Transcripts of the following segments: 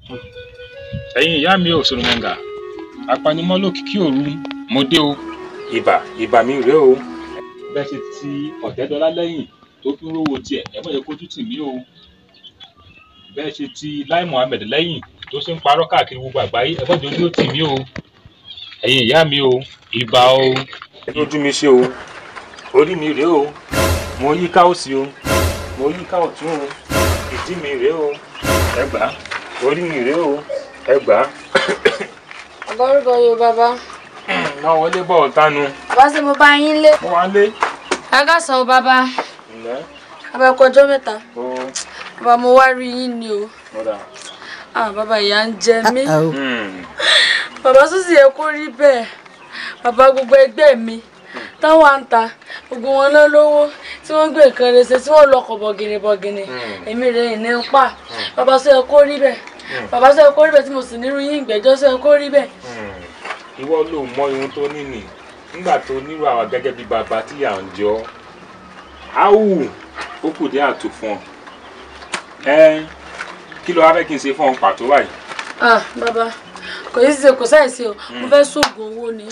ẹ̀yin ìyá mi ò sọ̀rọ̀mọ̀gà apanimọ́ lókìkí òru mo dé o. ibà ibà mi rèé o. bẹ́ẹ̀ ṣe ti ọ̀tẹ́dọ́lá lẹ́yìn tó fi ń rówó tiẹ̀ ẹ má jẹ́ kójú tì mí o. bẹ́ẹ̀ ṣe ti Lai Muhammed lẹ́yìn tó ṣe ń parọ́ káàkiri gbogbo àgbáyé ẹ má jẹ́ ojú tì mí o. ẹ̀yin ìyá mi o ibà o. ojú mi ṣe o orí mi rèé o mo yí ká òsì o mo yí ká ọ̀tún o ìdí mi rèé o ẹ gbà á orí mi rèé o ẹ gbà á. Àbárúkọ Yorùbá bá. náà wọlé bọ̀ ọ̀tánu. Bàbá ṣe mo bá yín lé. mo wá lé. Kákàsán o bàbá. ǹlẹ́ Abẹ́kọ̀ ọjọ́ mẹ́ta. o Bàbá mo wá rí yín ni o. mọ̀dà. Ah bàbá ìyá ń jẹ mí. Hmm. Bàbá tó sì yẹ kó rí bẹ́ẹ̀. Bàbá gbogbo ẹgbẹ́ mi. Táwọn à ń ta gbogbo wọn náà lówó tí wọ́n gbé nǹkan rẹ̀ ṣe tí wọ́n lọkọ̀ bọ̀gìnì bọ̀gìnì. Èmi rẹ̀ ní ń pa. Bàbá sọ yẹ kó rí bẹ́ẹ̀. Bàbá sọ yẹ kó rí bẹ́ẹ̀ tí mo sì nírú yín ìgbẹ́jọ́ sọ yẹ kó rí bẹ́ẹ̀. Hmm. ìwọ ló mọ ohun tó ní nì nígbà tó nírú àwa gẹ́gẹ́ bí bàbá tí à ń jọ áwù ó kù dé àtò fún ọ ẹ kí ló wá fẹ́ kí n ṣe fún ọ pàtó báyìí. Ah bàbá kò yí ṣe kò sáìsí o mo fẹ́ sóògùn owó ni.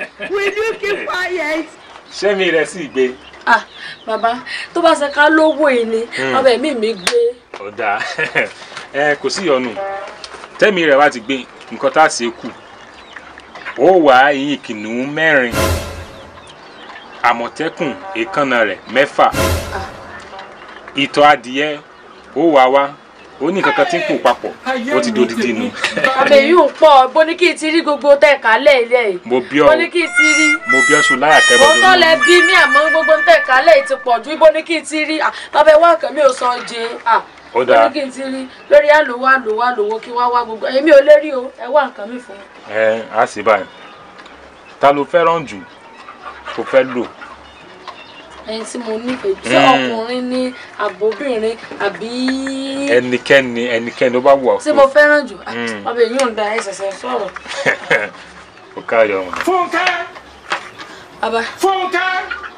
sẹ́mi rẹ̀ sì gbé Ah bàbá tó bá ṣe ká lówó yìí ni ọbẹ̀ mi mi gbé. ọ̀dà ẹ kò sí ìyọnu tẹ́mi rẹ̀ wá ti gbé nǹkan tá a ṣe kù ó wá eyín kìnìún mẹ́rin àmọ̀tẹ́kùn èékánná rẹ̀ mẹ́fà ìtọ̀ adìyẹ ó wá wá ó ní kankan tí ń pò papọ̀ ó ti dodidi nu àbẹ̀ yìí ò pọ̀ bó ní kí n ti rí gbogbo tẹ̀ kálẹ̀ ilé yìí mo bí ọ bó ní kí n ti rí mo bí ọ sùn láyà kẹrọ ó tọ́ lẹ bí mí àmọ́ gbogbo tẹ̀ kálẹ̀ yìí ti pọ̀ ju bó ní kí n ti rí Ah, bàbá ẹ wá kàn mí ò sọ jẹ Ah, Ó bó dáa. ní kí n ti rí lórí àlòwò àlòwò àlòwò kí wá wá gbogbo èmi ò lè rí o ẹ wá nǹkan mi fún mi. ẹ á sì báyìí ta ló fẹ́ràn jù tó fẹ́ lò ẹni tí mo nífẹ̀ẹ́ jù ṣé Mm. ọkùnrin ní àbóbìnrin àbí ẹnikẹ́ni ẹnikẹ́ni ó bá wù ọ́ tí mo fẹ́ràn jù Ah, Mm. bàbá èyí ò ń da ẹsẹ̀sẹ̀ sọ̀rọ̀ ó káyọ̀ wọn. Fúnkẹ́! bàbá Fúnkẹ́!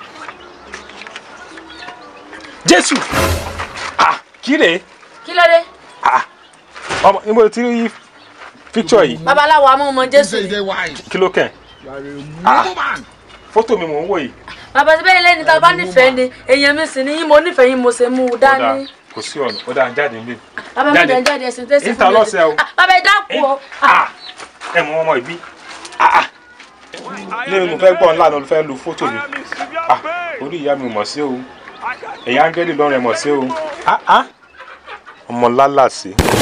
jésù ah kí lè kí ló dé ah ọmọ níbo tí rí píkṣọ yìí babaláwo amọ̀ ọmọ jésù ni. kí ló kàn fótó mi mò ń wò yìí bàbá tí bẹ́ẹ̀ lẹ́ni tá a bá nífẹ̀ẹ́ ni èèyàn mi sì ni yín mo nífẹ̀ẹ́ yín mo ṣe mú un ó dáa dání. kò sí ọ̀nà ó dáa jáde nílé bàbá mi jáde. jẹ́ jáde ẹ̀sìn tẹ́sí Ìta lọ́sẹ̀ o. Ah, bàbá ẹ dákun o. ah ẹ mọ ọmọ ìbí ah ah ní mo fẹ́ gbọ́ ńlá ló fẹ́ lu fótó mi ah orí ìyá mi mọ̀ sí o ẹ̀yà áńgẹ́lì lọ́rùn ẹ̀ mọ̀ sí o ah ah ọmọ lálàsì.